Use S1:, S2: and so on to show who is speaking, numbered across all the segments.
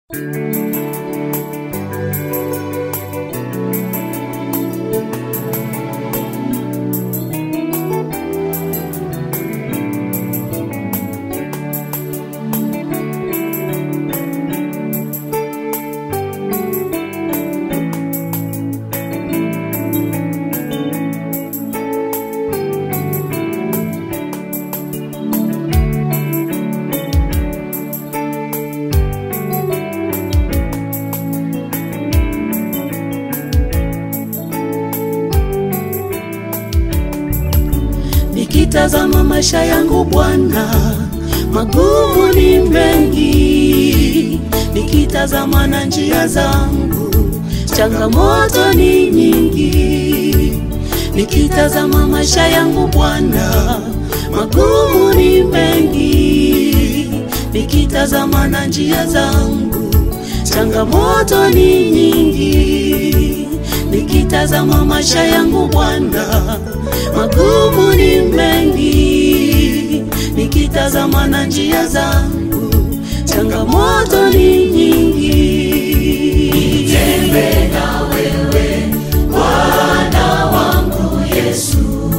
S1: Nikitazama maisha yangu Bwana, magumu ni mengi. Nikitazama na njia zangu, changamoto ni nyingi. Nikitazama maisha yangu Bwana, magumu ni mengi. Nikitazama na njia zangu, changamoto ni nyingi. Nikitazama maisha yangu Bwana, magumu ni mengi. Nikitazama na njia zangu, changamoto ni nyingi.
S2: Nitembe na wewe Bwana wangu Yesu,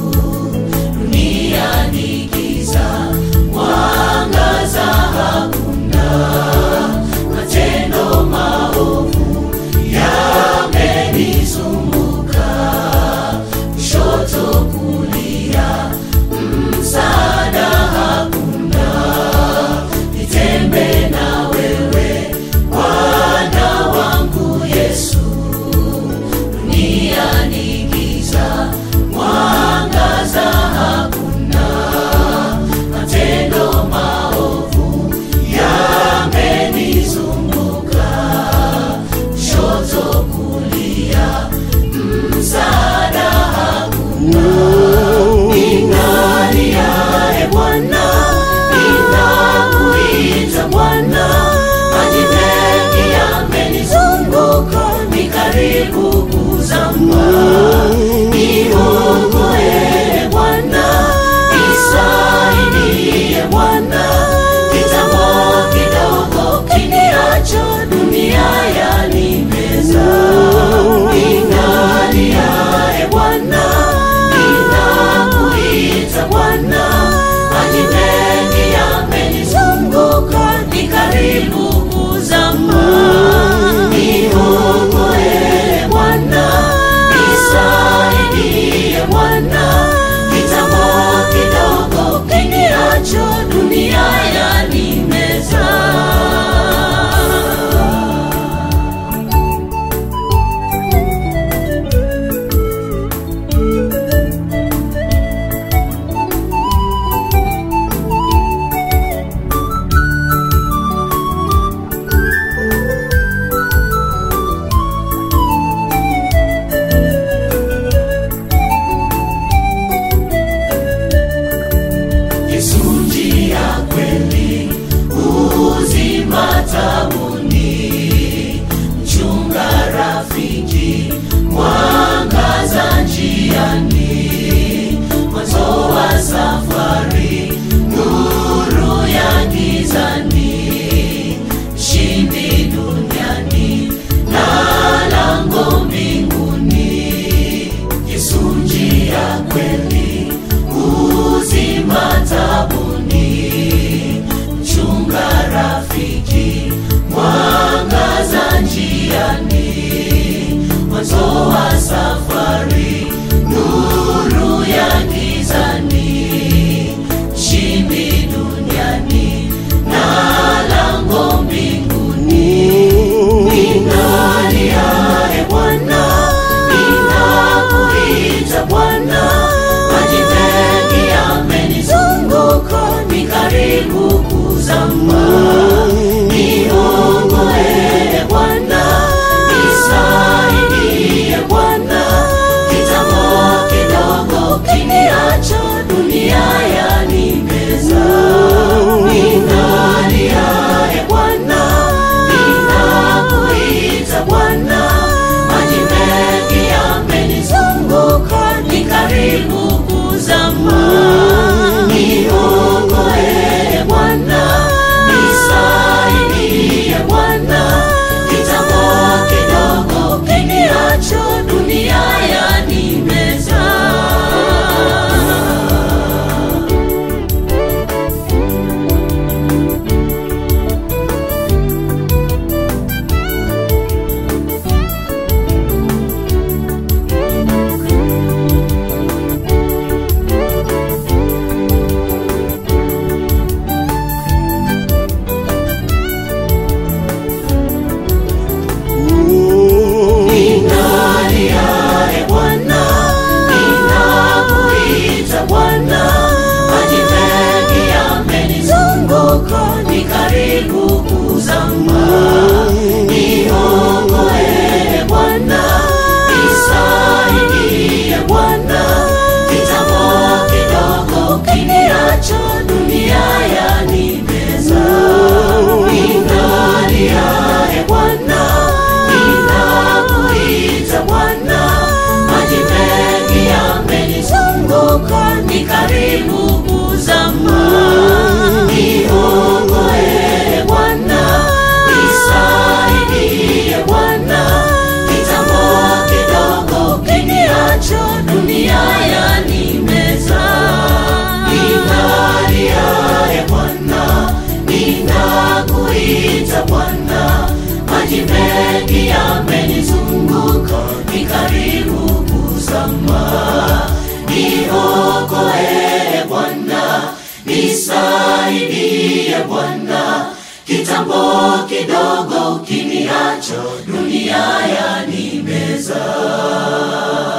S2: dunia ni giza, mwangaza hakuna, matendo maovu yamenizunguka, kushoto kulia, msaada hakuna. Nitembe na wewe maji mengi yamenizunguka, ni karibu kuzama. Niokoe Bwana, nisaidie Bwana, kitambo kidogo ukiniacha, dunia yanimeza.